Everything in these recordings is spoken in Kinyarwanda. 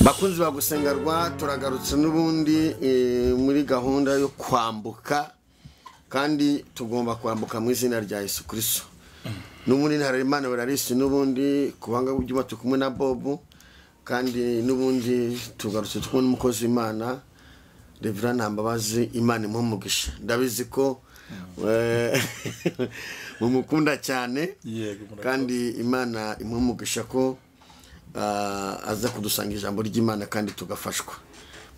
bakunzi bagusengerwa turagarutse n'ubundi eh, muri gahunda yo kwambuka kandi tugomba kwambuka mu izina rya yesu kirisito n'ubundi ntaremana bararisi n'ubundi kubanga byuma turi kumwe na bobu kandi n'ubundi tugarutse tubona umukozi w'imana revera nta mbabazi imana imumugisha ndabizi ko eh, mumukunda cyane Yego, murakoze. kandi imana imumugisha ko ah, aza kudusanga ijambo ry'imana kandi tugafashwa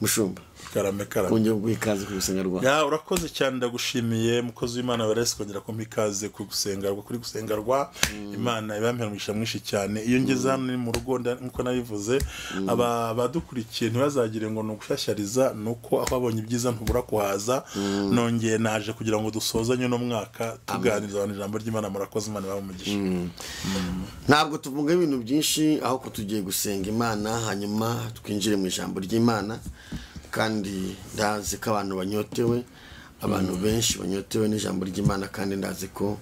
mushumba karame karame wongeye guha ikaze ku gusenga rwawe ya urakoze cyane ndagushimiye mukozi w'imana baresi kongera kumpa ikaze ku gusengerwa kuri gusengerwa imana ibampa umugisha mwinshi cyane iyo ngeze hano ni mu rugo nda- nk'uko nabivuze aba abadukurikiye ntibazagire ngo ni ugushyashyariza ni uko aho babonye ibyiza ntubura kuhaza nongeye naje kugira ngo dusozanye n'umwaka tuganiriza abantu ijambo ry'imana murakoze imana ibahe umugisha ntabwo tuvuga ibintu byinshi aho ko tugiye gusenga imana hanyuma twinjire mu ijambo ry'imana kandi ndazi ko abantu banyotewe abantu benshi banyotewe n'ijambo ry'imana kandi ndazi ko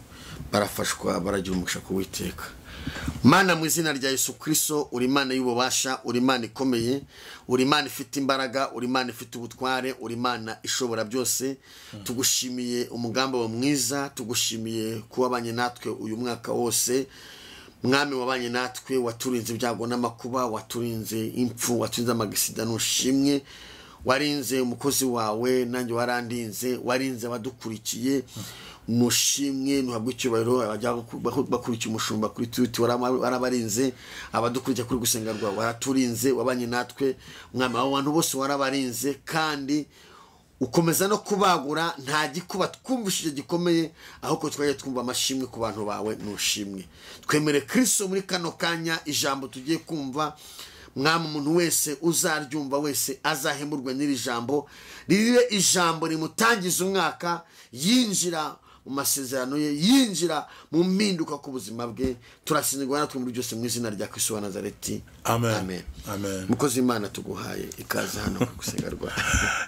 barafashwa baragira umugisha kuwiteka mana mu izina rya yesu kirisito uri imana y'ububasha uri imana ikomeye uri imana ifite imbaraga uri imana ifite ubutware uri imana ishobora byose tugushimiye umugambi wawe mwiza tugushimiye kuba banye natwe uyu mwaka wose mwami wabanye natwe waturinze ibyago n'amakuba waturinze impfu waturinze amagisida nushimwe warinze umukozi wawe nanjye warandinze warinze abadukurikiye mushimwe ntuhabwe icyubahiro abajya bakurikiye umushumba kuri twiti warabarinze abadukurikira kuri gusenga rwawe waraturinze wabanye natwe mwami abo bantu bose warabarinze kandi ukomeza no kubagura nta gikuba twumvishije gikomeye ahubwo twajya twumva amashimwe ku bantu bawe nushimwe twemere kirisito muri kano kanya ijambo tugiye kumva mwami umuntu wese uzaryumva wese azahemurwe n'iri jambo riribe ijambo rimutangiza umwaka yinjira mu masezerano ye yinjira mu mpinduka ku buzima bwe turasinzirwa natwe muri byose mu izina rya kirisito wa nazareti Amen. Amen. mukozi w'imana tuguhaye ikaze hano gusengerwa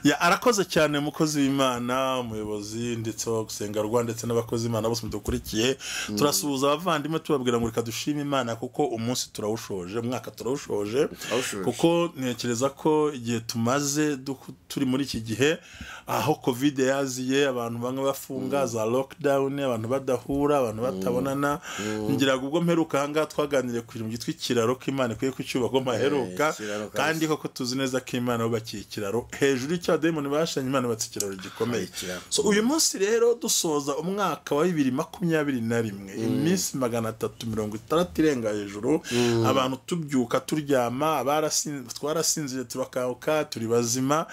ya arakoze cyane umukozi w'imana umuyobozi ndetse wo gusengerwa ndetse n'abakozi b'imana bose mudukurikiye turasuhuza abavandimwe tubabwira ngo reka dushime imana kuko umunsi turawushoje umwaka turawushoje Turawushoje. kuko ntekereza ko igihe tumaze du- turi muri iki gihe aho kovide yaziye abantu bamwe bafunga za lockdown abantu badahura abantu batabonana ngiraga ubwo mperuka ahangaha twaganiriye ku kintu byitwa ikiraro k'imana ikwiye kucyubakwa mpaheruka ikiraro kabisa. kandi koko tuzi neza ko imana bubakiye ikiraro hejuru y'icya demoni bashanye imana yubatse ikiraro gikomeye Ari ikiraro. so uyu munsi rero dusoza umwaka wa bibiri makumyabiri na rimwe iminsi magana atatu mirongo itandatu irenga hejuru abantu tubyuka turyama abarasin- twarasinziriye turakanguka turi bazima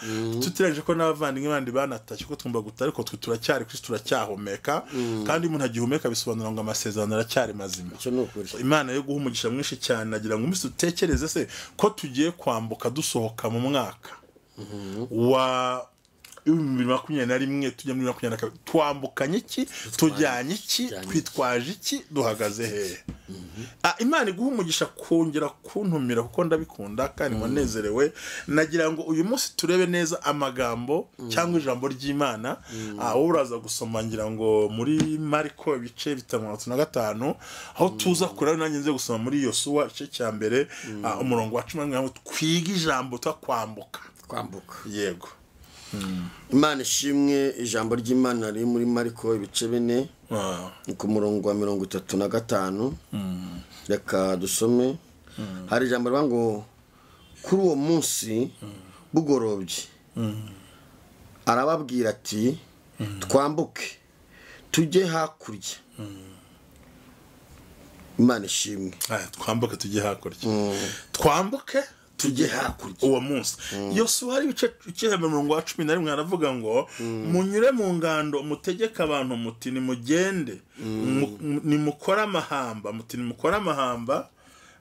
tutirengeje ko n'abavandimwe bandi banatashye ko twumva guta ariko twe turacyari kuri turacyahumeka kandi iyo umuntu agihumeka bisobanura ngo amasezerano aracyari mazima icyo ni ukuri imana yo guha umugisha mwinshi cyane nagira ngo umunsi dutekereze se ko tugiye kwambuka dusohoka mu mwaka wa bibiri makumyabiri na rimwe tujya muri makumyabiri na kabiri twambukanye iki tujyanye iki twitwaje iki duhagaze hehe Ah, imana iguha umugisha kongera kuntumira kuko ndabikunda kandi wanezerewe nagira ngo uyu munsi turebe neza amagambo cyangwa ijambo ry'imana Ah, wowe uraza gusoma ngira ngo muri mariko ibice bitanu mirongo itatu na gatanu aho tuza kure nanjye nze gusoma muri yosuwa igice cya mbere ah, umurongo wa cumi na rimwe twiga ijambo twakwambuka kwambuka yego imana ishimwe ijambo ry'imana riri muri mariko ibice bine Ah, ni ku murongo wa mirongo itatu na gatanu reka dusome hari ijambo rivuga ngo kuri uwo munsi bugorobye arababwira ati twambuke tujye hakurya imana ishimwe ah, twambuke tujye hakurya twambuke tujye hakurya uwo munsi yosuwa hari ibice icihembe murongo wa cumi na rimwe haravuga ngo munyure mu ngando mutegeke abantu muti nimugende mu- mu- nimukore amahamba muti nimukore amahamba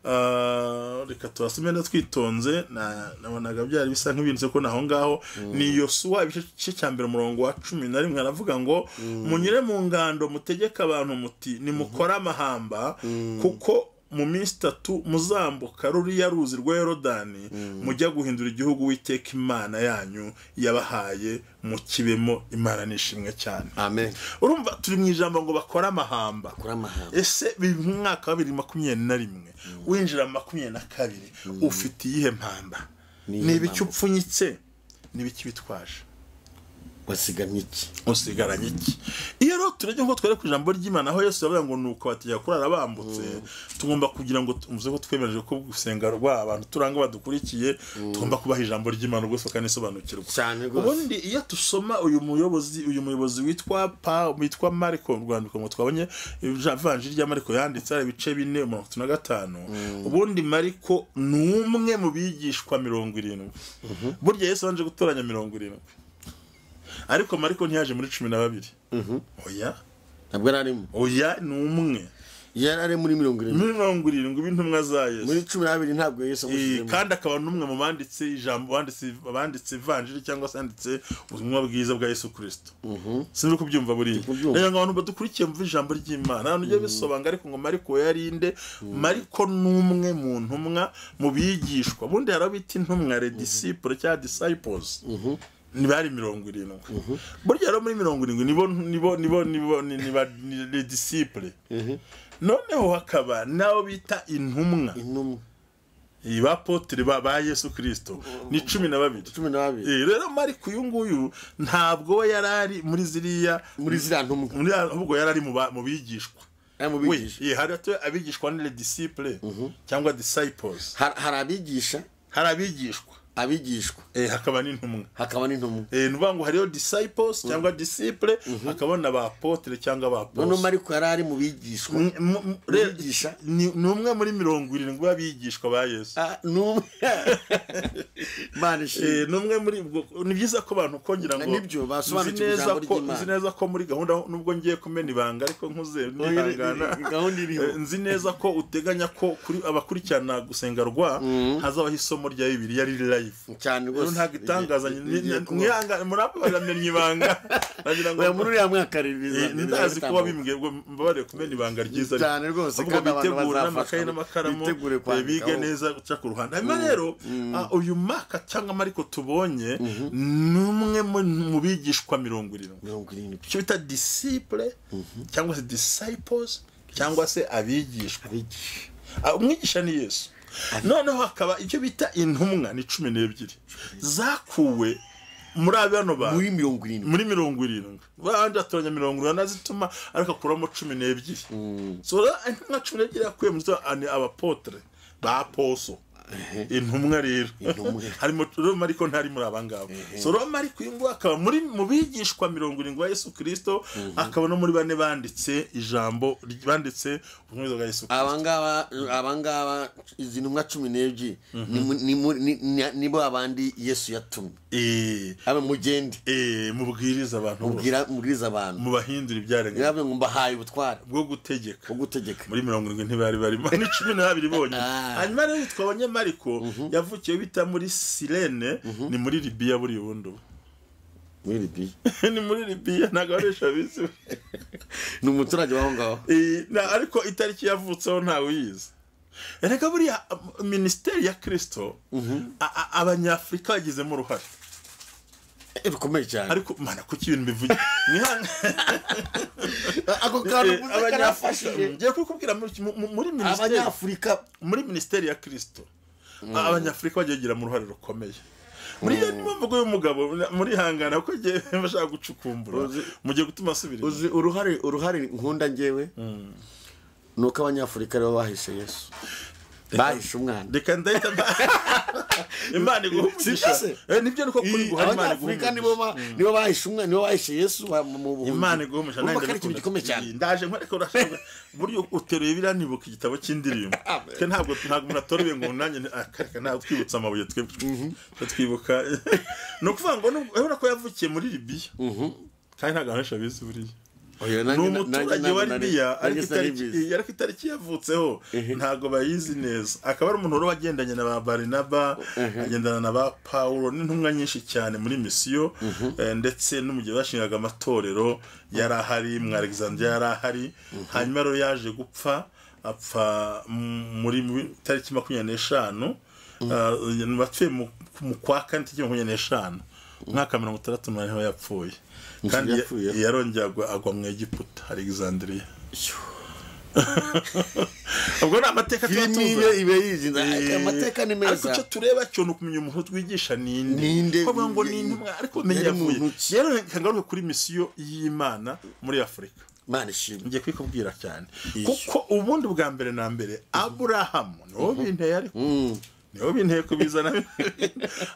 Ah, reka tubasome no twitonze na- nabonaga byari bisa nk'ibintu ko naho ngaho ni yosuwa ibice cya mbere umurongo wa cumi na rimwe haravuga ngo munyure mu ngando mutegeke abantu muti nimukore amahamba kuko mu minsi itatu muzambuka ruriya ruzi rwa yorodani mujya guhindura igihugu witeka imana yanyu yabahaye mukibemo imana nishimwe cyane amen urumva turi mu ijambo ngo bakore amahamba kuri amahanga ese biri mu mwaka wa bibiri makumyabiri na rimwe winjira makumyabiri na kabiri ufite iyihe mpamba Niyo ni ibiki mpamvu. upfunyitse ni ibiki bitwaje wasigamye iki usigaranye iki iyo rero turajya ngo twere ku ijambo ry'imana aho yesu yavuga ngo nuko batajya kurara bambutse tugomba kugira ngo umuze ko twemeje ko gusenga rwa abantu turanga badukurikiye tugomba kubaha ijambo ry'imana rwose bakanisobanukirwa cyane rwose ubundi iyo dusoma uyu muyobozi uyu muyobozi witwa pa witwa mariko mu rwandiko ngo twabonye ivanjiri rya mariko yanditse ari ibice bine mirongo itatu na gatanu ubundi mariko ni umwe mu bigishwa mirongo irindwi burya yesu yabanje gutoranya mirongo irindwi ariko mariko ntiyaje muri cumi na babiri oya ntabwo yari arimo oya ni umwe yari ari muri mirongo irindwi muri mirongo irindwi b'intumwa za yesu muri cumi n'abiri ntabwo yesu Eh, amushyizemo kandi akaba n'umwe mu banditse ijambo banditse banditse ivanjiri cyangwa se banditse ubutumwa bwiza bwa Yesu Kristo sinzi ko ubyumva buriya kubyumva. rero ngo abantu badukurikiye mvuga ijambo ry'Imana abantu ugiye bisobanga ariko ngo Mariko yari inde Mariko ni umwe mu ntumwa mu bigishwa bundi hari abo bita intumwa le disciple cyangwa disciples ntibari mirongo irindwi burya rero muri mirongo irindwi nibo nibo nibo nibo ni- ni ba- ni ni disciple noneho hakaba n'abo bita intumwa intumwa iyi ba potire ba ba yesu kirisito ni cumi na babiri cumi n'abiri Eh, rero mariko uyu nguyu ntabwo we yari ari muri ziriya muri ziriya ntumwa muri ahubwo yari ari mu ba- mu bigishwa ari mu we bigisha eh, hari hato abigishwa ni disciple cyangwa disciples Har- hari abigisha hari abigishwa abigishwa eh, hakaba n'intumwa hakaba n'intumwa Eh, ni ukuvuga ngo hariyo disciples cyangwa disciple hakaba na ba potire cyangwa ba noneho apostles. mariko yari ari mu bigishwa M- m- m- rero, Bigisha. ni ni umwe muri mirongo irindwi b'abigishwa ba yesu Ah, ni umwe Imana ishimwe. Eh, ni umwe muri ubwo ni byiza ko abantu kongera ngo Nibyo, basobanukirwa nzi neza ijambo ko- ry'Imana. nzi neza ko muri gahunda nubwo ngiye kumena ibanga ariko nkuze nihangana gahunda iriho. Eh, nzi neza ko uteganya ko kuri abakurikirana gusenga rwa hazabaho isomo rya bibiliya riri live cyane rero rwose ntabwo itangazanye Rigiye- rigiye kuba. muraba baramenye ibanga nagira ngo Oya, muri uriya mwaka ribiza- Eh, ndazi rizatambuka. kuba bimbwebwe mbabarire kumena ibanga ryiza ariko. Cyane rwose, ahubwo kandi abantu bitegure bazafashwa. n'amakaye n'amakaramu Bitegure eh, bige kwandikaho. neza guca ku ruhande hanyuma rero ah, uyu maka cyangwa mariko tubonye ni umwe mu- mu bigishwa mirongo irindwi mirongo irindwi icyo bita disciple cyangwa se disciples cyangwa se abigishwa abigisha Ah, umwigisha ni yesu noneho hakaba icyo bita intumwa ni cumi n'ebyiri zakuwe muri abo bano bantu muri mirongo irindwi muri mirongo irindwi abandi batoranya mirongo irindwi anazituma ariko akuramo cumi n'ebyiri so rero nka cumi n'ebyiri yakuye muri zo ni abapotere ba poso intumwa rero Intumwa. harimo roma ariko ntari muri abangaba so roma ariko uyu nguyu akaba muri mu bigishwa mirongo irindwi ba yesu kirisito akaba no muri bane banditse ijambo banditse ubwiza bwa yesu kirisito abangaba abangaba izi ntumwa cumi n'ebyiri ni mu- ni muri- ni- ni- nibo abandi yesu yatumye Eh, aba mugende eh, mubwirize abantu bose mubwira mubwiriza abantu mubahindura ibyaremwe yavuze ngo mbahaye ubutware bwo gutegeka bwo gutegeka muri mirongo irindwi ntibari barimo ni cumi n'abiri bonyine Ah. hanyuma rero yitwa abanyamariko yavukiye bita muri sirene ni muri libiya buriya ubundi ubu. muri libiya ni muri libiya ntabwo abaresha bizi ni umuturage w'aho ngaho Eh, na- ariko itariki yavutseho ntawe uyizi erega buriya am- minisiteri ya kirisito a- a- abanyafurika bagizemo uruhare Eh, bikomeye cyane ariko mana kuki ibintu bivugira Mwihanga- ako kantu Eh, mvuze abanyafurika karafashije ngiye kubikubwira muri- mu- muri minisiteri abanyafurika muri minisiteri ya kirisito abanyafurika bagiye bagira mu ruhare rukomeye muri iyo niyo mvugo y'umugabo muri hangana kuko igihe bashaka gucukumbura Uzi- mugiye gutuma asubira inyuma. uzi uruhare uruhare nkunda ngewe ni uko abanyafurika aribo bahishe yesu bahishe umwana reka ndahita mba imana iguha umugisha Si byose? Eh, nibyo niko kuri Iyi, guha imana iguha abanyafurika nibo umugisha ba- nibo bahishe umwana nibo bahishe yesu ba- mu buhunzi imana iguha umugisha urumva nanjye ko ari ikintu ndabikunda. gikomeye cyane Iyi, ndaje nkwereka urashaka buryo uteruye biranibuka igitabo cy'indirimbo Amen. twe ntabwo ntabwo umuntu atoruye ngo nanjye ni- ah, reka ntabwo twibutse amabuye twebwe. Twe twibuka ni ukuvuga ngo nubwo- urabona ko yavukiye muri libiya kandi ntabwo abanesha bizi buriya Oya, ni nanjye- umuturage nanjye- wa nanjye- libiya nanjye ariko sinari itariki bizi. eh, ariko itariki yavutseho ntabwo bayizi neza akaba ari umuntu wari wagendanye na ba barinaba agendana na ba pawulo n'intumwa nyinshi cyane muri misiyo eh, ndetse n'umugihe bashingaga amatorero yari ahari mu alexandria yari ahari hanyuma rero yaje gupfa apfa m- muri muri tariki makumyabiri n'eshanu Ah, bapfuye mu- mu kwa kane tariki makumyabiri n'eshanu umwaka wa mirongo itandatu n'umunani yapfuye kandi ya- yapfuye. yarongeye agwa agwa mu egiputa alexandria ubwo ni amateka tuba filimi tuzi ibe ibe yizinze aya mateka ni ariko icyo meza tureba cyo ni ukumenya umuntu twigisha ninde Ninde, ko bavuga ngo ni ninde, intumwa ariko umenya yari yavuye muntu ki? rero reka ngaruke kuri misiyo y'imana muri afurika imana ishimwe ngiye kwikubwira cyane Iyo. kuko ubundi bwa mbere na mbere aburahamu niwo binteye ariko Mm. niwo binteye kubizana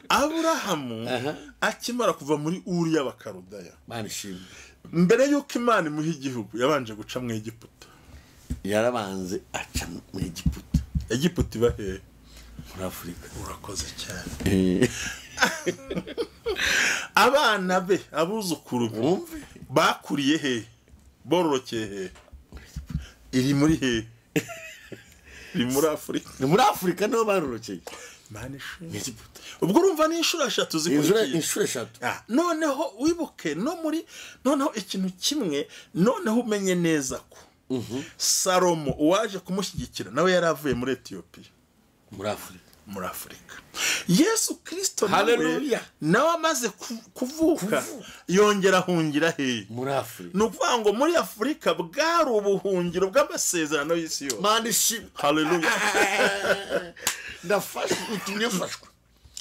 aburahamu akimara kuva muri uri y'abakarudaya imana ishimwe mbere y'uko imana imuha igihugu yabanje guca mu egiputa yarabanze aca mu egiputa egiputa iba hehe muri afurika urakoze cyane Eh, abana be abuzukuru be wumve bakuriye hehe bororokeye hehe iri muri hehe iri muri afurika ni muri afurika niho barorokeye Imana ishimwe. mu egiputa ubwo urumva ni inshuro eshatu inshuro zikurikiye inshuro eshatu Ah, noneho wibuke no muri noneho ikintu kimwe noneho umenye neza ko salomo uwaje kumushyigikira nawe yari avuye muri etiyopiya muri afurika muri afurika yesu kirisito nawe Hallelujah. nawe amaze ku- kuvuka yongera ahungira hehe muri afurika ni ukuvuga ngo muri afurika bwari ubuhungiro bw'amasezerano y'isi yose imana ishimwe Hallelujah. ndafashwe utumye mfashwe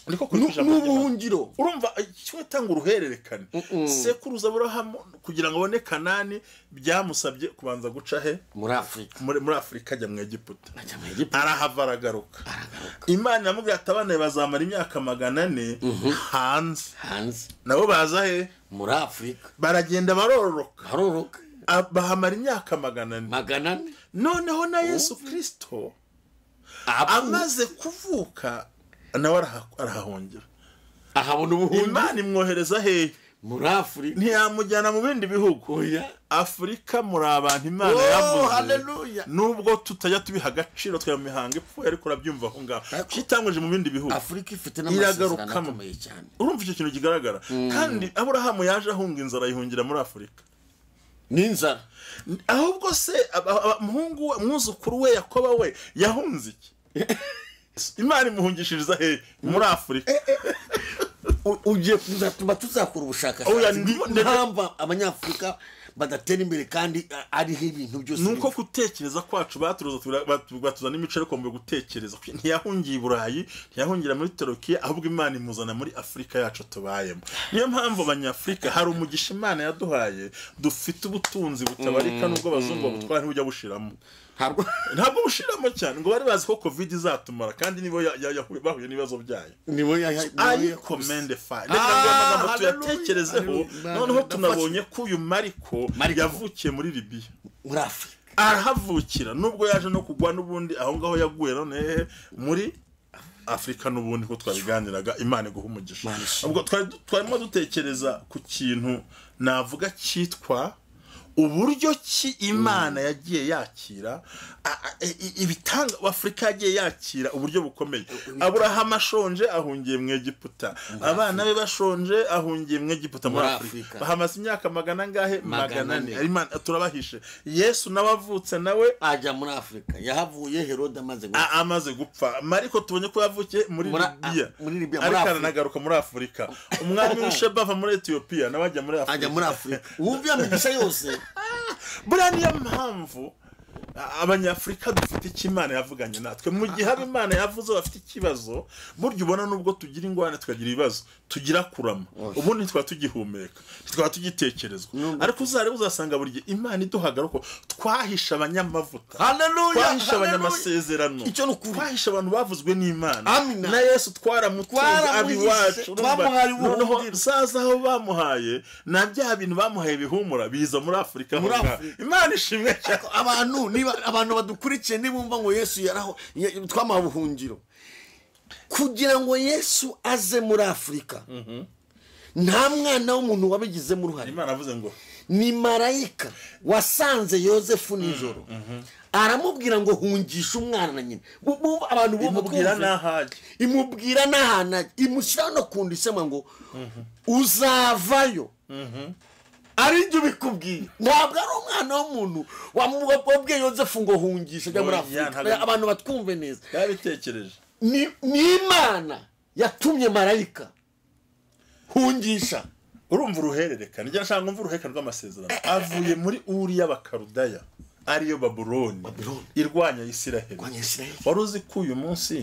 ariko Ni- kurikije ni amategeko. ubuhungiro urumva kimwe tanga uruhererekane sekuruza aburahamu kugira ngo abone kanani byamusabye kubanza guca he muri afurika muri muri afurika ajya mu egiputa ajya mu egiputa arahava aragaruka aragaruka imana yamubwira ati abana be bazamara imyaka magana ane hanze hanze nabo baza he muri afurika baragenda barororoka haroroka Ah, bahamara imyaka magana ane magana ane noneho na yesu kirisito amaze amaze kuvuka nawe araha- arahahungira ahabona ubuhungiro imana imwohereza hehe muri afurika ntiyamujyana mu bindi bihugu oya afurika muri abantu imana Oh, yamuze hallelujah. nubwo tutajya tubiha agaciro tuya mihango ipfuye ariko urabyumva aho ngaho Ariko- kitanguje mu bindi bihugu afurika ifite n'amasezerano Iragarukamo. akomeye cyane urumva icyo kintu kigaragara kandi aburahamu yaje ahunga inzara ayihungira muri afurika n'inzara ahubwo se aba- aba- umuhungu we umwuzukuru we yakoba we yahunze iki imana imuhungishiriza hehe muri afurika U- ugiye kuzatuma tuzakora Oya, ubushakashatsi ndi- impamvu abanyafurika badatera imbere kandi a- ariho ibintu byose ni uko biva. gutekereza kwacu baturuza batuzana imico ariko mu gutekereza ntiyahungiye i burayi ntiyahungira muri terokiya ahubwo imana imuzana muri afurika yacu tubayemo niyo mpamvu abanyafurika hari umugisha imana yaduhaye dufite ubutunzi butabarika nubwo abazungu babutwara ntibujya bushiramo ntabwo ntabwo bushiramo cyane ngo bari bazi ko covid izatumara kandi nibo ya- ya- yahuye- bahuye n'ibibazo byayo nibo yaha- nibo ayi yaha- komende fayi Ah, reka ngo amagambo hallelujah, tuyatekerezeho hallelujah. noneho Nafashe. tunabonye ko uyu mariko Mariko. yavukiye muri libiya muri afurika arahavukira nubwo yaje no kugwa n'ubundi aho ngaho yaguye none hehe muri afurika n'ubundi ko twabiganiraga imana iguha umugisha Imana ishimwe. ubwo twari twarimo dutekereza ku kintu navuga cyitwa uburyo ki imana yagiye yakira a- a- i- i- ibitanga afurika yagiye yakira uburyo bukomeye aburahamu ashonje ahungiye mu egiputa abana be bashonje ahungiye mu egiputa muri Muri afurika Afurika. bahamaze imyaka magana angahe magana Magana ane ane. Imana turabahishe yesu nawe avutse nawe ajya muri afurika yahavuye herode amaze gupfa. a- amaze gupfa mariko tubonye ko yavukiye muri Muri- libiya a- muri Libya, muri ariko Afurika. aranagaruka muri afurika umwami w'isheba ava muri etiyopiya nawe ajya muri afurika ajya muri afurika wumvira imigisha yose buriya niyo mpamvu a- abanyafurika dufite icyo imana yavuganye natwe mu gihe aba imana yavuze bafite ikibazo burya ubona nubwo tugira ingwane tukagira ibibazo tugira kurama ubundi ntitwaba tugihumeka ntitwaba tugitekerezwa ariko uzareba uzasanga buri gihe imana iduhagaruka twahishe abanyamavuta Hallelujah, twahishe hallelujah. abanyamasezerano Icyo ni ukuri. twahishe abantu bavuzwe n'imana Amina. na yesu twaramutunze Twaramuhishe, abiwacu twamuhaye noneho ubuhungiro. zaza aho bamuhaye na bya bintu bamuhaye bihumura biza muri afurika aho Muri ngaho. Afurika. imana ishimwe cyane abantu niba abantu badukurikiye nibumva ngo yesu yaraho ya- twamuha ubuhungiro kugira ngo yesu aze muri afurika nta mwana w'umuntu wabigizemo uruhare imana avuze ngo ni marayika wasanze yosefu nijoro aramubwira ngo hungishe umwana na nyina Bu- bu- abantu bumva imubwira kumva. n'ahajya imubwira n'ahantu ajya imushyiraho no ku nda isema ngo uzavayo aribyo bikubwiye ntabwo ari umwana w'umuntu wamu- wabwiye yozefu ngo hungisha ajya muri Oya, afurika ntabwo- abantu batwumve neza yabitekereje Ni- ni imana yatumye marayika hungisha urumva uruhererekane njya nshaka ngo umve uruhererekane rw'amasezerano avuye muri uri y'abakarudaya ariyo babuloni Babuloni. irwanya isiraheli rwanya isirayeli wari uzi ko uyu munsi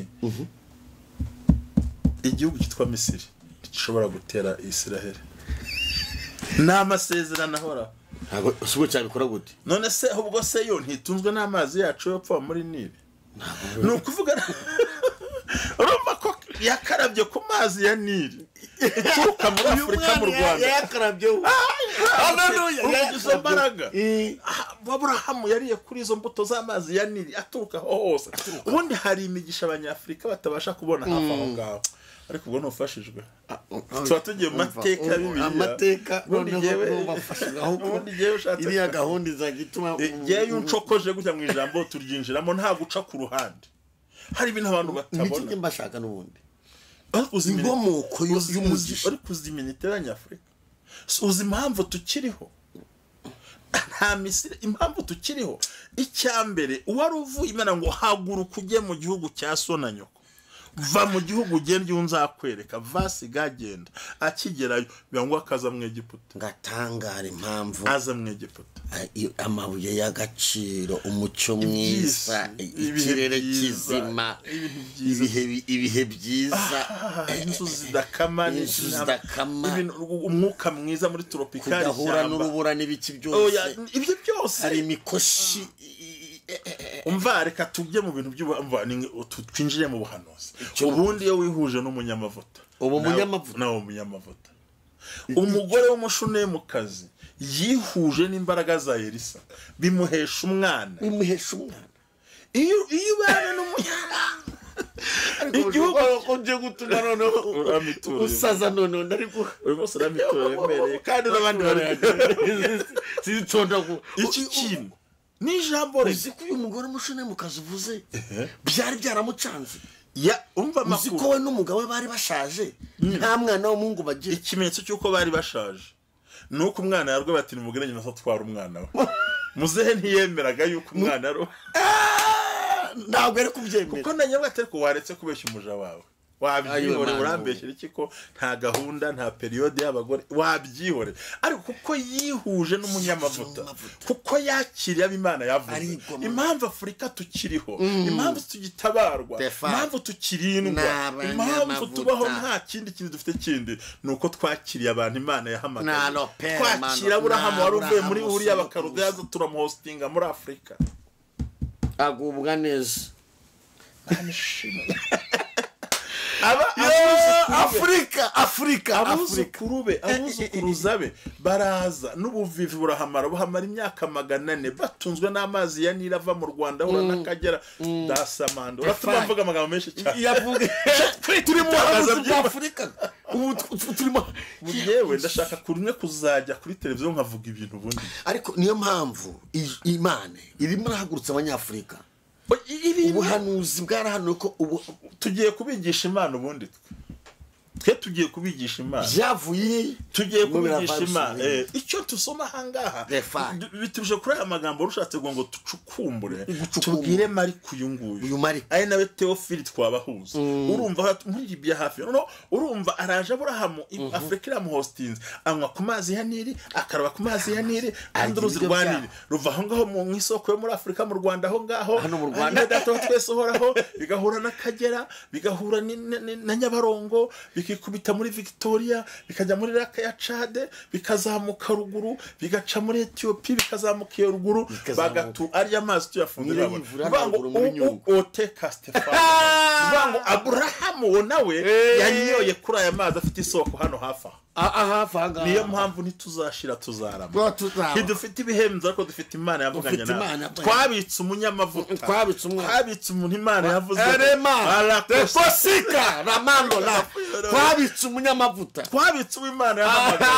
igihugu cyitwa misiri gishobora gutera isiraheli ni amasezerano ahoraho ntabwo si ubwo cyabikora gute none se ubwo se yo ntitunzwe n'amazi yacu yo apfa muri nili ni ukuvuga urumva ko yakarabye ku mazi ya nili ituruka muri afurika mu rwanda yakarabyeho Haleluya, ubu izo yakarabye. mbaraga Eh, aburahamu yariye kuri izo mbuto z'amazi ya nili aturuka aho hose ubundi hari imigisha abanyafurika batabasha kubona hafi aho ngaho ariko ubwo ntufashijwe tuba tugiye mu mateka ya bibiliya amateka ubundi noneho jyewe ntubafashe ahubwo ubundi jyewe ushatse iriya gahunda izajya ituma yewe uncokoje gutya mu ijambo turyinjiramo nta guca ku ruhande hari ibintu abantu batabona n'ikindi mbashaka n'ubundi ariko uzi imini- inkomoko y'u- uzi- y'umugisha. uzi- ariko uzi iminota ya nyafurika Si uzi impamvu tukiriho nta misiri impamvu tukiriho icya mbere uwari uvuye imana ngo haguruka ujye mu gihugu cya so na nyoko va mu gihugu ugenda iyo nzakwereka vasiga agenda akigerayo biba ngo akaza mu egiputa ngatangara impamvu aza mu egiputa i- amabuye y'agaciro umucyo Ibyisi, mwiza i- ibihe ikirere byiza, kizima ibintu byiza. ibihe bi- ibihe byiza inzuzi zidakama ni- Inzuzi zidakama. ibintu- umwuka mwiza muri tropikali kudahura ishyamba. n'urubura n'ibiki byose Oya, ibyo byose hari imikoshi i- i- i- e- e- umva reka tujye mu bintu by'ubuhamva twinjire mu buhanuzi Icyo- ubundi iyo wihuje n'umunyamavuta Ubu nawe- munyamavuta. nawe umunyamavuta umugore w'umushunemukazi yihuje n'imbaraga za elisa bimuhesha umwana bimuhesha umwana iyo iyo ubana n'umunyana igihugu ugiye gutuma noneho Uramiturira. usaza noneho ndari guha uyu munsi uramitoro yemereye kandi n'abandi barayagera zitondagura iki kintu ni ijambo uzi rye ko uyu mugore mushone mu kazi uvuze byari byaramucanze Ya- umva uzi ko amakuru we n'umugabo we bari bashaje nta mwana w'umuhungu bagira ikimenyetso cy'uko bari bashaje ni uko umwana yarwe bati nimugire nyina se atwara umwana we muzehe ntiyemeraga yuko umwana ari uwe Ah, ntabwo yari kubyemera ko na nyabwo atari ko waretse kubeshya umuja wawe Ayo, wabyihorera mwana. urambeshyira iki ko nta gahunda nta periyode y'abagore wabyihorera ariko kuko yihuje n'umunyamavuta Umunyamavuta. kuko yakiriye abo imana yavuze Arigomwa. impamvu afurika tukiriho impamvu tugitabarwa Stefan. impamvu tukirindwa Ni abanyamavuta. impamvu tubaho nta kindi kintu dufite kindi ni uko twakiriye abantu imana Na yahamagaye Lopera, twakira mano. aburahamu Na wari uvuye muri Aburahamu buriya sokuruza. bakarudayaza turamuhositinga muri afurika agubwa neza aba afurika afurika afurika abuzukuru be abuzukuruza be baraza n'ubuvivi burahamara buhamara imyaka magana ane batunzwe n'amazi ya nili ava mu rwanda ahura n'akagera dasamanda uratuma Define. mvuga amagambo menshi cyane yavuga turi mu buhanuzi bwa afurika ubu tu- turimo yewe ndashaka kumwe kuzajya kuri televiziyo nkavuga ibintu ubundi ariko niyo mpamvu i- imana irimo irahagurutsa abanyafurika ubuhanuzi bwarahanuwe ko ubu tugiye kubigisha imana ubundi twe twe tugiye kubigisha imana byavuye tugiye mu kubigisha biravana imana ibintu. Eh, icyo dusoma ahangaha The fact. du- bituruje kuri aya magambo rushatse ngo ngo ducukumbure Gucukumbura. tubwire mariko uyu nguyu uyu mariko ari nawe teofili twabahuza urumva hatu- muri libiya hafi noneho urumva araje aburahamu i- afurika iramuhositinze anywa ku mazi ya nili akaraba ku mazi ya nili kandi Arya uruzi ibiryo rwa byabo. nili ruva aho ngaho mu mu isoko yo muri afurika mu rwanda aho ngaho Hano mu Rwanda. iyo data wa twese uhoraho bigahura n'akagera bigahura ni- ni- ni- na nyabarongo bikikubita muri victoria bikajya muri raka ya cade bikazamuka ruguru bigaca muri etiyopi bikazamuka iyo ruguru Bikazamuka. bagatu arya amazi tuyafundira Niyo abona. yivura Bivuga ngo nagura muri u- u- Nyungwe. oteka stefano bivuga ngo aburahamu uwo nawe yanyoye kuri aya mazi afite isoko hano hafi aha hafi aha niyo mpamvu ntituzashira tuzarama ngaha ntidufite ibihenzo ariko dufite imana yavuganye Dufite Imana nawe yavuganye. twabitse umunyamavuta Twabitse umwana. twabitse umuntu imana yavuze ngo, Erema. "Arakosa." kosika ramando la twabitse umunyamavuta twabitse uwimana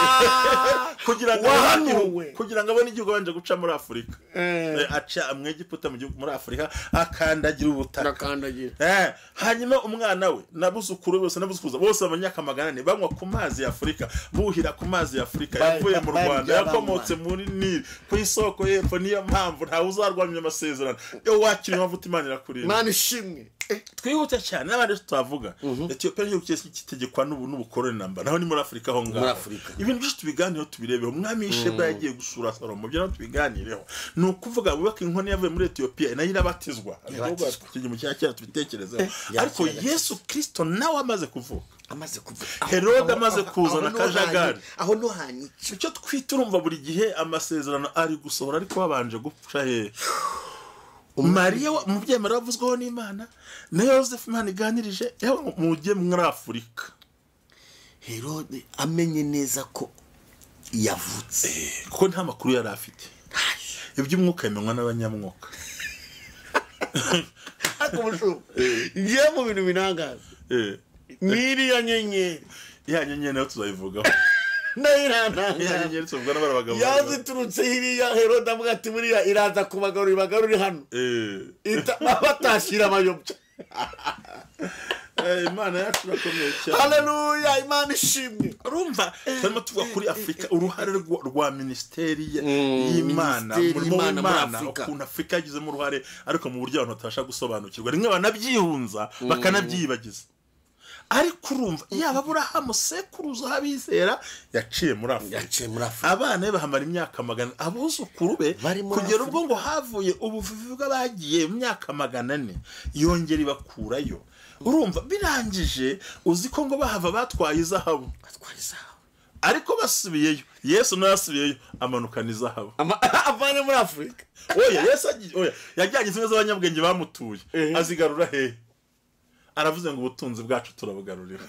yahamagaye kugira ngo Wahanuwe. abone- kugira ngo abone igihugu abanje guca muri afurika Eh. Eh, aca amwegiputa mu gihugu muri afurika akandagira ubutaka ndakandagira Eh, hanyuma umwana we n'abuzukuru be bose n'abuzukuruza bose abanyaka magana ane banywa ku mazi ya afurika buhira ku mazi ya afurika Bari- yavuye mu bari rwanda byabanywa. yakomotse muri nili ku isoko y'epfo niyo mpamvu ntawe uzarwanya amasezerano iyo wakiriye amavuta imana irakurinda imana ishimwe twihute cyane n'abandi tutavuga etiyopiya nk'igihugu cyose kitegekwa n'ubu n'ubukoroni namba naho ni muri afurika aho ngaho Muri Afurika. ibintu byinshi tubiganireho tubirebeho umwami w'ishema yagiye gusura salomo byo nawe tubiganireho ni ukuvuga bubaka inkono yavuye muri etiyopiya nayo irabatizwa Irabatizwa. icyo gihe mu cya kera tubitekerezeho Ya ariko kera gato. yesu kirisito nawe amaze kuvuka amaze kuva Herode amaze kuzana akajagari. aho no hanica icyo twita urumva buri gihe amasezerano ari gusohora ariko babanje gupfa hehe mariya wa- umubyeyi mariya wavuzweho n'imana na yosefu imana iganirije yewe mujye muri afurika herode amenye neza ko yavutse kuko nta makuru yari afite iby'umwuka bimenywa n'abanyamwuka ariko bushu njye mu bintu birangaza Eh, n'iriya nyenyeri ya nyenyeri nayo tuzayivugaho nayo ya irantangaza nyenyeri tuvugwa n'abagabo yaziturutse hiriya herode avuga ati buriya iraza kubagarura ibagarure hano Eh, Ita- batashyira amayobya eh, imana yacu irakomeye cyane haleluya imana ishimwe urumva turimo tuvuga kuri afurika uruhare rwa- rwa minisiteri ye- y'imana minisiteri umurimo y'Imana muri w'imana Afurika. ukuntu afurika yagizemo uruhare ariko mu buryo abantu batabasha gusobanukirwa rimwe banabyihunza bakanabyiyibagiza ariko urumva yaba aburahamu sekuruza abizera yaciye muri afurika yaciye muri afurika abana be bahamara imyaka magana abuzukuru be Bari muri kugera Afurika. ubwo ngo havuye ubuvuvi bw'abagiye mu myaka magana ane yongera ibakurayo urumva birangije uzi ko ngo bahava batwaye izahabu atwara izahabu ariko basubiyeyo yesu nawe yasubiyeyo amanukana izahabu Ama- avanye muri afurika oya yesu agi- oya yajyanye zimwe z'abanyabwenge bamutuye Ehe. azigarura hehe aravuze ngo ubutunzi bwacu turabugarurira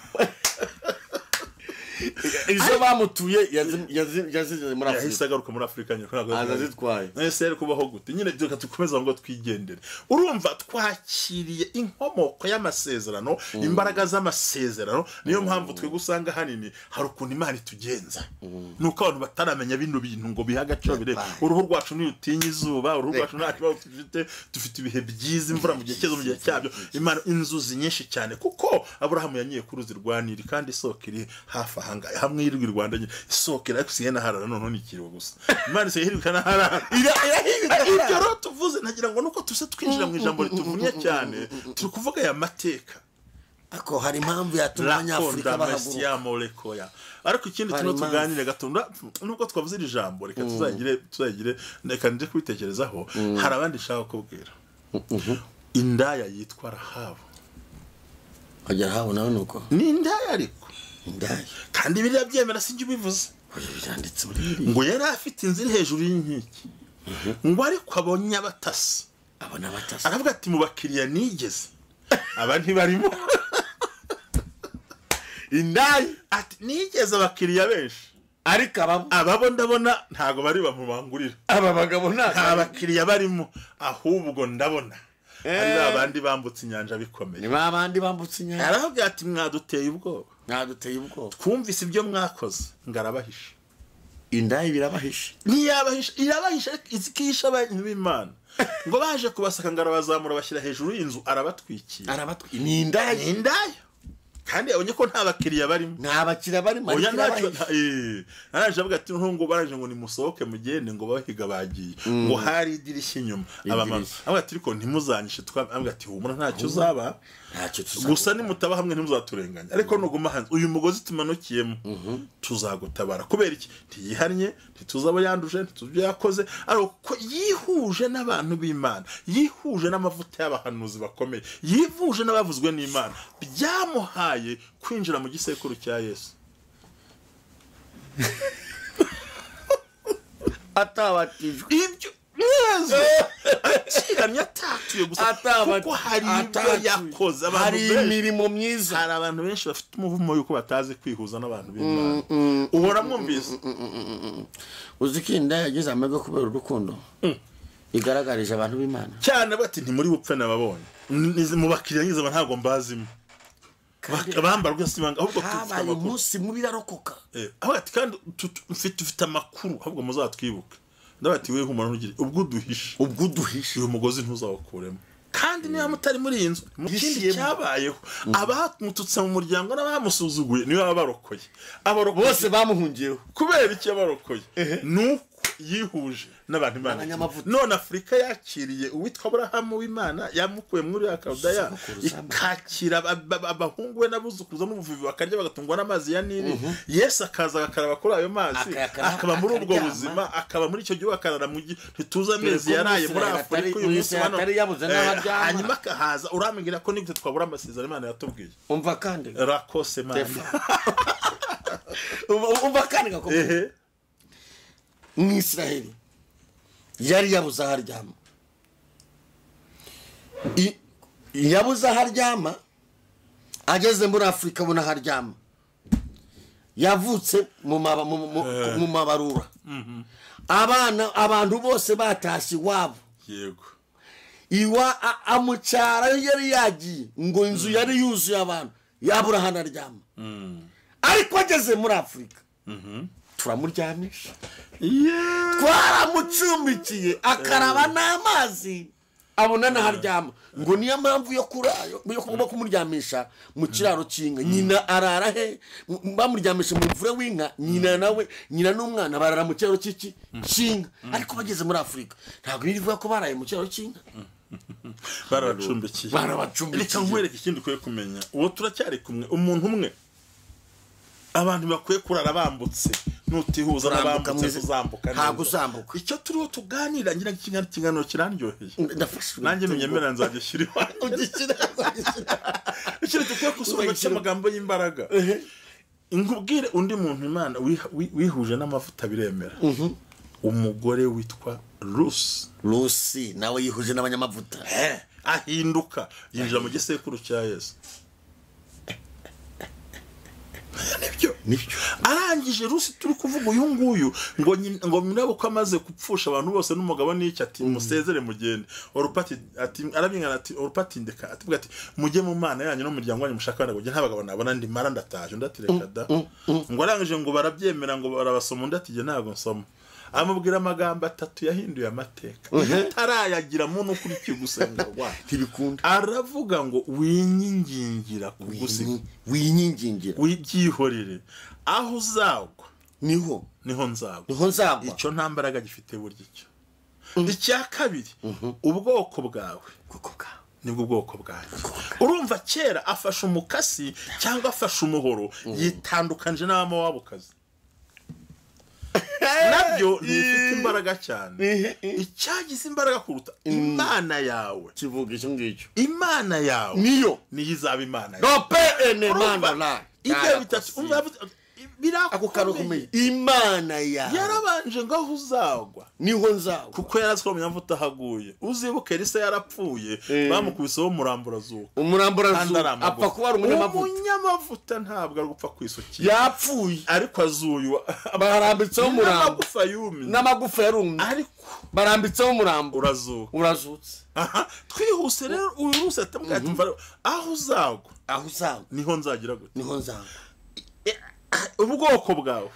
izo bamutuye yazi- yazi- yazigeze muri yahise afurika agaruka muri afurika nyine ntabwo yazigarutse. azazitwaye nahise rero kubaho gute nyine reka dukomeze ngo twigendere urumva twakiriye inkomoko y'amasezerano imbaraga z'amasezerano niyo mpamvu twe gusanga ahanini hari ukuntu imana itugenza ni uko abantu bataramenya bino bintu ngo bihe agaciro bire Yabaye. uruhu rwacu ntirutinya izuba uruhu rwacu nta kibazo dufite dufite ibihe byiza imvura mu gihe cyiza mu gihe cyabyo imana inzuzi nyinshi cyane kuko aburahamu yanyiye ku ruzi rwa nili kandi isoko iri hafi ahangaha hamwe y'irwi rwanda nyine isoko iri ariko na harara noneho ntikiriho gusa imana isigaye na harara ibyo rero tuvuze nagira ngo nuko tuse twinjira mu ijambo rituvunnye cyane turi kuvuga aya mateka ariko hari impamvu yatuma abanyafurika bahaguruka rakondamasyamorekoya ariko ikindi Hari tuno impamvu. tuganire gatunda nubwo twavuze iri jambo reka tuzagire tuzagire reka nje kubitekerezaho hari abandi nshaka kubwira indaya yitwa rahabu kugera habo nawe ni uko ni indaya ariko indaya kandi biriya byemera sinjye ubivuze oya byanditse muri bibiri ngo yari afite inzu iri hejuru y'inkiki ngo ariko abonye abatasi abo ni abatasi aravuga ati mu bakiriya nigeze aba ntibarimo indaya ati nigeze abakiriya benshi ariko ababo ababo ndabona ntago bari bamubangurira aba bagabo nta nta bakiriya barimo ahubwo ndabona ari ba bandi bambutse inyanja bikomeye ni ba bandi bambutse inyanja aravuga ati mwaduteye ubwoba mwaduteye ubwoba twumvise ibyo mwakoze ngo arabahisha indaya birabahishe ntiyabahisha irabahisha ariko izikihisha abantu b'imana ngo baje kubasaka ngo arabazamura bashyira hejuru y'inzu arabatwikira arabatwi ni indaya ni indaya kandi yabonye ko nta bakiriya barimo nta bakiriya barimo ariko oya ntacyo irabahishe eh, araje avuga ati ntungu baraje ngo nimusohoke mugende ngo bahiga bagiye ngo hari idirishya inyuma abamama Idirishya. avuga ati ariko ntimuzanyishe twaba avuga ati humura ntacyo uzaba ntacyo gusa nimutaba hamwe ntimuzaturenganya ariko nuguma hanze uyu mugozi tumanukiyemo tuzagutabara kubera iki ntiyihannye ntituzaba yanduje ntituzabyo yakoze ariko ko yihuje n'abantu b'imana yihuje n'amavuta y'abahanuzi bakomeye yivuje n'abavuzwe n'imana byamuhaye kwinjira mu gisekuru cya yesu atabatijwe ibyo neza akihamya atatuye gusa Ataba- kuko hari ibyo atatuye. yakoze abantu hari benshi imirimo myiza hari abantu benshi bafite umuvumo yuko batazi kwihuza n'abantu b'imana uhora mwumvise uzi ko indaya yagize amahirwe kubera urukundo igaragarije abantu b'imana cyane bati ntimuri bupfe nababonye Ni- mu bakiriya ngize aba ntabwo mbazimo Kandi Bak- bambara rwose ibanga ahubwo dufite habaye amakuru umunsi mubi irarokoka Eh, aho ati kandi tu- tu- mfite dufite amakuru ahubwo muzatwibuke ndabaga ati wewe nk'umuntu ntugire ubwo uduhishe ubwo uduhishe uyu mugozi ntuzawukuremo kandi niba mutari muri iyi nzu mu kindi Yishiyemo. cyabayeho abamututse mu muryango n'abamusuzuguye nibo baba barokoye abarokoye bose bamuhungiyeho kubera iki yabarokoye ni uko yihuje n'abantu imana Abanyamavuta. none afurika yakiriye uwitwa aburahamu w'imana yamukuye muri ya karudeya Sogokuruza. ikakira ab- ab- abahungu be n'abuzukuruza n'ubuvivi bakarya bagatungwa n'amazi ya nili yesu akaza agakaraba kuri ayo mazi Akayakaraba, akaba muri ubwo akaryama. buzima akaba muri icyo gihugu akarara mu gi ntituzi amezi ko yaraye muri Umwisirayeli afurika atari- uyu munsi Umwisirayeli bano atari yabuze Eh, n'aho aryama. hanyuma akahaza urambwira ko nigute twabura amasezerano imana yatubwiye umva kandi rakose mana Umva- umva kandi gakomeye ehe mu isiraheli yari yabuze aho aryama I- yabuze aho aryama ageze muri afurika abona aho aryama yavutse mu maba- mu- mu- mu mabarura abana abantu bose batashye iwabo yego iwa a- amucyara yo yari yagiye ngo inzu yari yuzuye abantu yabura ahantu aryama ariko ageze muri afurika turamuryamisha Yeah. twaramucumbikiye akaraba n'amazi abona n'aho aryama ngo niyo mpamvu yo kurayo yo kuba kumuryamisha mu kiraro cy'inka nyina arara he M- bamuryamisha mu mvure w'inka nyina nawe nyina n'umwana barara mu kiraro cy'iki cy'inka ariko bageze muri afurika ntabwo birivuga ko baraye mu kiraro cy'inka barabacumbikiye barabacumbikiye. reka nkwereke ikindi ukwiye kumenya uwo turacyari kumwe umuntu umwe abantu bakwiye kurara bambutse nutihuza Turambuka n'abambutse mwiza. tuzambuka Ntabwo neza. uzambuka. icyo turiho tuganira ngira ngo ikiganiro ikiganiro kirandyoheye ndafashwe nanjye ntunyemera nzajya ushyira iwanjye ugishyira ikintu dukwiye gusobanura Uzayishyira- cy'amagambo y'imbaraga nkubwire undi muntu imana wiha- wi- wihuje n'amavuta biremera umugore witwa rusi rusi nawe yihuje n'abanyamavuta ahinduka yinjira mu gisekuru cya yesu nibyo nibyo arangije rusi turi kuvuga uyu nguyu ngo nyi- ngo murebe ko amaze gupfusha abantu bose n'umugabo n'iki ati musezere mugende orupati ati arabingana ati orupati ndeka ati ati mujye mu mana yanyu n'umuryango wanyu mushaka abana kujya nta bagabo nabona ndi mara ndataje undi ati reka da ngo arangije ngo barabyemera ngo barabasoma undi ati jye ntabwo nsoma amubwira amagambo atatu yahinduye amateka utarayagira mu nukurikiye gusenga rwayo ntibikunda aravuga ngo winyingingira kugusiga winyigingira wibyihorere aho uzagwa niho niho nzagwa niho nzagwa icyo nta mbaraga gifite burya icyo icya kabiri ubwoko bwawe kuko bwawe nibwo bwoko bwanjye urumva kera afashe umukasi cyangwa afashe umuhoro yitandukanije n'abamowabukazi nabyo ntibifite imbaraga cyane icyagize imbaraga kuruta imana yawe kivuga icyo ngicyo imana yawe niyo niyo izaba imana yawe rope ene Urumva? mana la ibyo bitatu umva ako birakomeye kantu ukomeye imana yawe yarabanje ngo aho uzagwa niho nzagwa kuko yari azi ko munyavuta ahaguye uzibuke elisa yarapfuye bamukwiseho umuramburazuka umurambo kandi urazuba aramavuta apfa kuba ari umunyamavuta umunyamavuta ntabwo ari gupfa kwisukira yapfuye ariko azuye barambitseho umurambo n'amagufa yumye n'amagufa yarumye ariko barambitseho umurambo urazuka urazutse aha twihuse rero uyu rusi atamubwira ati "Mva- aho uzagwa aho uzagwa niho nzagira gute niho nzagwa ubwoko bwawe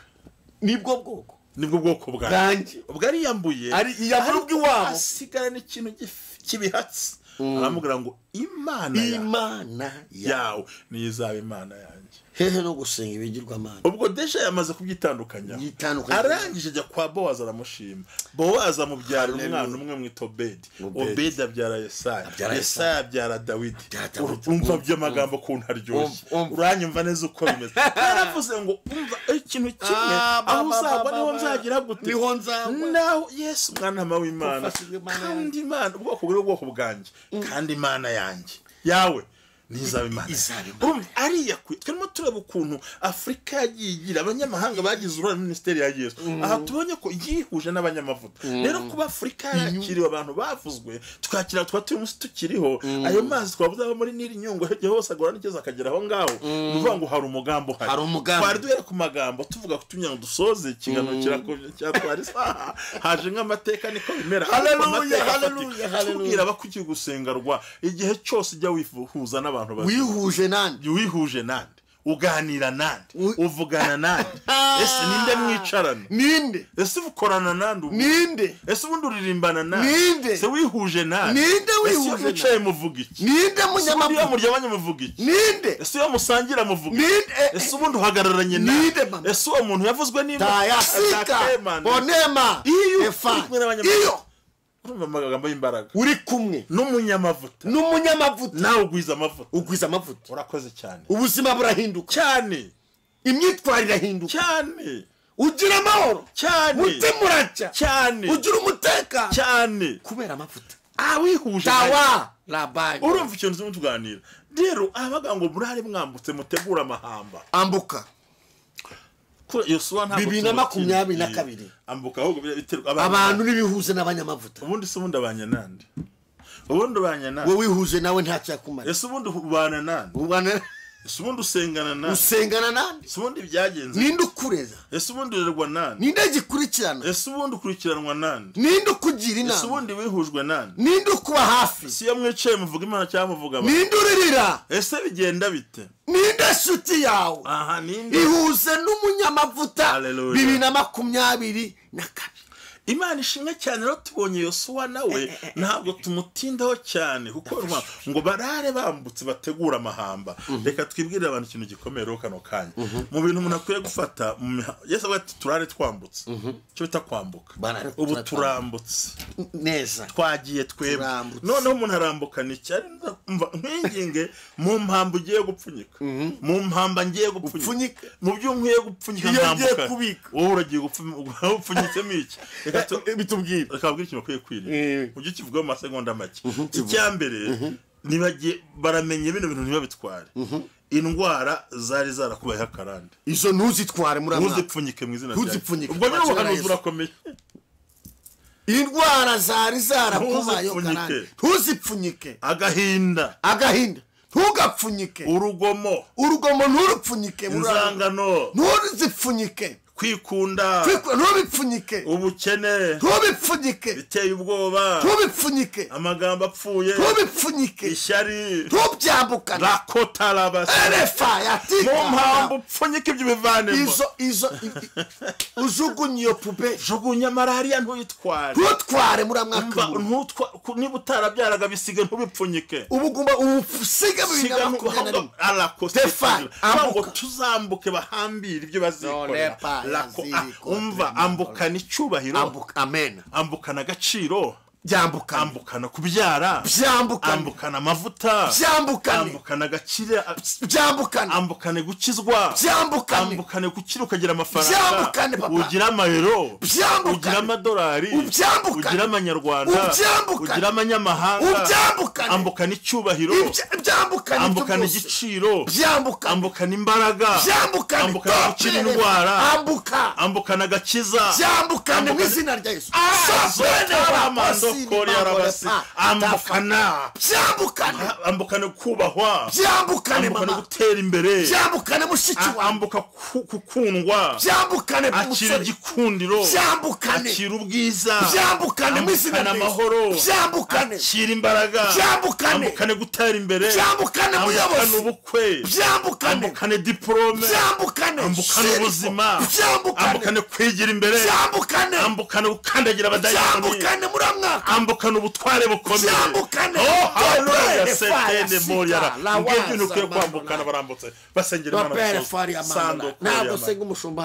nibwo bwoko nibwo bwoko bwawe bwanjye ubwo ariyambuye Ari- yabura ubw'iwabo. asigarana ikintu gif- cy'ibihatsi aramubwira ngo imana yawe imana yawe yawe niyo izaba imana yanjye hehe no gusenga ibigirwamana ubwo deja yamaze kubyitandukanya Yitandukanya. arangije ajya kwa bowazi aramushima bowazi amubyarira umwana umwe mwita obedi Obedi. obedi abyara yesaya Abyara yesaya abyara dawidi Abyara Dawidi. umva by'amagambo kuntu aryoshye Umva, umva. uranyumva neza uko bimeze yaravuze ngo umva ikintu kimwe Ah, ba, aho ba, uzagwa ba, niho ba. nzagira gute Niho nzagwa. naho yesu mwana w'imana Ufashijwe Imana kandi imana ubwoko bwe ubwoko bwanjye kandi imana yanjye yawe nizaba imana Izaba imana. Urumva, ariya kwe turimo tureba ukuntu afurika yagiye igira abanyamahanga bagize uruhare muri minisiteri ya yesu aha tubonye ko yihuje n'abanyamavuta rero kuba afurika yakiriwe abantu bavuzwe twakira tuba turi munsi tukiriho ayo mazi twabuze aba muri niri nyungwe hirya hose agora n'igeze akagera aho ngaho ni ukuvuga ngo hari umugambi uhari Hari umugambi. twari duhere ku magambo tuvuga ko tugira ngo dusoze ikiganiro kirakomeje cyatwara isaha haje nk'amateka niko bimera Haleluya, Ariko amateka haleluya, afatika. haleluya. tubwira abakugiye gusenga rwa igihe cyose ujya wifuza n'abantu bazima wihuje nandi wihuje nande uganira nande U- uvugana nande ese ninde mwicarana ninde ese ukorana nande ubu ninde ese ubundi uririmbana nande Ninde? se wihuje nande Ninde wihuje ese iyo nande? mwicaye muvuga iki ninde ese ubundi iyo munyamapu muryamanye muvuga iki ninde ese iyo musangira muvuga iki ninde eh, eh, ese ubundi uhagararanye Ninde, nande mama? ese uwo muntu yavuzwe n'imana tayasika bonema iyo uri efa kumwe n'abanyamategeko iyo urumva amagambo y'imbaraga uri kumwe n'umunyamavuta n'umunyamavuta nawe ugwiza amavuta ugwiza amavuta urakoze cyane ubuzima burahinduka cyane imyitwarire irahinduka cyane ugira amahoro cyane mutima uracya cyane ugira umutekano cyane kubera amavuta awihuje tawa rabanyi urumva ikintu turimo tuganira rero abavuga ngo murare mwambutse mutegure amahamba ambuka Ko yosuwa ntabwo Bibiri na tumutinda. makumyabiri na kabiri. ambuka ahubwo biterwa abantu n'ibihuze n'abanyamavuta ubundi se ubundi abanye nande ubundi ubanye nande wowe wihuje nawe ntacyo yakumara ese ubundi ubana nande ubana ese ubundi usengana nande usengana nande ese ubundi byagenze ninde ukureza ese ubundi urerwa nande ninde gikurikirana ese ubundi ukurikiranwa nande ninde ukugira ese inama ubundi wihujwe nande ninde ukuba hafi si iyo mwicaye muvuga imana cyangwa muvuga abantu ninde uririra ese bigenda bite ninde nshuti yawe aha ninde ihuze n'umunyamavuta Hallelujah. bibiri na makumyabiri na kabiri imana ishimwe cyane rero tubonye yosuwa nawe ntabwo tumutindaho cyane kuko urumva ngo barare bambutse bategura amahamba reka twibwirire abantu ikintu gikomeye rero kano kanya mu bintu umuntu akwiye gufata mu miha- yesu avuga ati turare twambutse icyo bita kwambuka Barare ubu turare turambutse neza twagiye twebwe Turambutse. noneho umuntu arambukana icyari umva nkwinginge mu mpamvu ugiye gupfunyika mu mpamba ngiye gupfunyika Upfunyika. mu byo nkwiye gupfunyika Iyo ngiye ntambukana. kubika. wowe uragiye gupfunyika upfunyitsemo iki reka tu- bitubwire reka babwire ikintu bakwiye kwirinda Eh. ujye ukivugaho mu masegonda make icya mbere ntibagiye baramenye bino bintu ntibabitware indwara zari zarakubayeho akarande izo ntuzitware muri amwaka ntuzipfunyike mu izina Ntuzipfunyike. ubwo nyine ubuhanuzi Yesu. burakomeye indwara zari zarakubayeho Ntuzipfunyike. karande ntuzipfunyike agahinda agahinda ntugapfunyike urugomo urugomo nturupfunyike muri amwaka. inzangano ntuzipfunyike kwikunda Kwikura- ntubipfunyike ubukene ntubipfunyike biteye ubwoba ntubipfunyike amagambo apfuye ntubipfunyike ishyari ntubyambukane rakotarabasa mu erefa mpamvu yatika upfunyika ibyo bivanemo izo izo i- i- ujugunye iyo puberi jugunya malariya ntuyitware ntutware muri amwaka Mva, w'umuntu. ntutwa ku- niba utarabyaraga bisige ntubipfunyike ubu ugomba ubusiga bibiri na makumyabiri na rimwe Stefan, ntabwo ambuka. tuzambuke bahambire ibyo bazikorera Nonepa, Rako- ah, yazirikotse umva mu ambukana icyubahiro ambuka amena ambukana agaciro byambukane ambukana kubyara byambukane ambukana amavuta byambukane ambukana agakire a- byambukane ambukane gukizwa byambukane ambukane gukira ukagira Byambukane, amafaranga papa. ugira amayero Byambukane. ugira amadolari Ubyambukane. ugira amanyarwanda Ubyambukane. ugira amanyamahanga Ubyambukane. ambukana icyubahiro Ibya- byambukane ibyo ambukana byose. igiciro byambukane ambukana imbaraga byambukane ambukana gukira indwara ambuka ambukana agakiza byambukane mu Ambukane. izina rya yesu ambukana byambukane ambukana kubahwa byambukane ambukana mama gutera imbere byambukane mushiki A- wawe ambuka ku- gukundwa byambukane akira musore igikundiro byambukane akira ubwiza byambukane mu izina ambukana rya Yesu. amahoro byambukane akira imbaraga Byambukane. ambukane gutera imbere Byambukane ambukane ubuyobozi. ubukwe byambukane ambukane diporome byambukane ambukane shiriko. ubuzima byambukane ambukane kwigira imbere byambukane ambukane gukandagira abadayani byambukane muri mwaka ambukana ubutware bukomeye Byambukane. Oh, hallelujah. Dopere fire, Setende moriara. sika, lawaza, Ngibyo ibintu ukwiye kwambukana mandola. barambutse basengera imana bapere cyose. fari Sando amanda koriya ntabwo manda. senga umushumba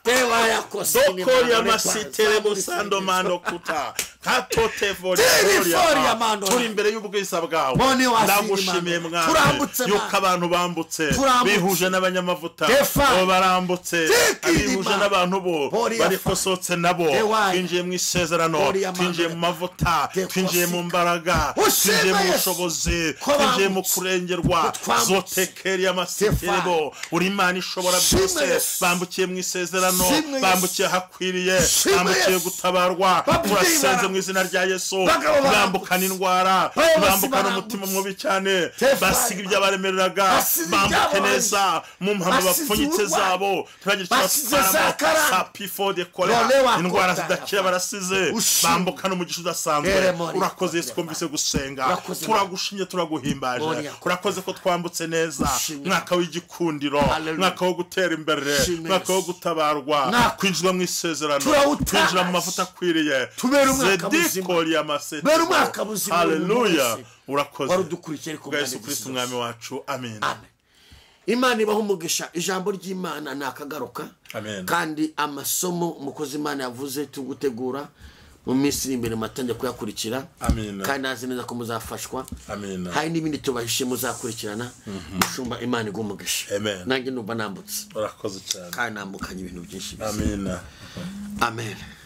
tewa yakose Dokoriya masitere busando mando kuta katote Tiri fori voriya ya mando. turi imbere y'ubwiza bwawe Bone wa ndagushimiye siri mando. mwana Turambutse, yuko mwana. abantu bambutse Turambutse. bihuje n'abanyamavuta Tefa. bo barambutse Tiki abihuje rima. n'abantu bo Bori ya barikosotse nabo Tewa. twinjiye mu isezerano Bori ya mando. twinjiye mu mavuta Tekosika. twinjiye mu mbaraga Ushime twinjiye mu Yesu. bushobozi Ko twinjiye mu bambutse. kurengerwa Ko twambutse. zotekeri amasitere Tefa. bo uri imana ishobora Shime byose Yesu. bambukiye mu isezerano Shime Yesu. bambukiye ahakwiriye Shimwe bambukiye Yesu. gutabarwa Babyeyi murasenze barababara. mu izina rya yesu Bagabo baragutse. bambukana indwara Bayobozi bambukana baragutse. umutima mubi cyane Tefari basiga ibyo baremereraga basize bambuke ibyabo neza mu mpamvu basize bapfunyitse uburwayi. zabo turagira Basize za karande. sa pifode kolera None wakotara. indwara zidakira barasize Ushimwe. bambukana umugisha Here udasanzwe muri urakoze Kote yesu twumvise gusenga Urakoze. turagushimye Muri turaguhimbaje Kote urakoze ko twambutse neza Ushimwe. mwaka w'igikundiro Hallelujah. mwaka wo gutera imbere Ushimwe mwaka wo Yesu. gutabarwa Mwaka. kwinjira mu isezerano Turawutaha. kwinjira mu mavuta akwiriye Tubere umwaka muzima. zedikoriyamasetu Bera umwaka muzima buri muntu haleluya wese. urakoze wari udukurikiye ariko bwa mpande yesu kirisiti zose. umwami wacu amen Amen. imana ibaha umugisha ijambo ry'imana ni akagaruka Amen. kandi amasomo umukozi imana yavuze turi gutegura mu minsi iri imbere mwatangiye kuyakurikira Amen. kandi nazi neza ko muzafashwa Amen. hari n'ibindi tubahishe muzakurikirana mushumba imana iguha umugisha Amen. nanjye numva nambutse urakoze cyane kandi nambukanye ibintu byinshi biza. amina amen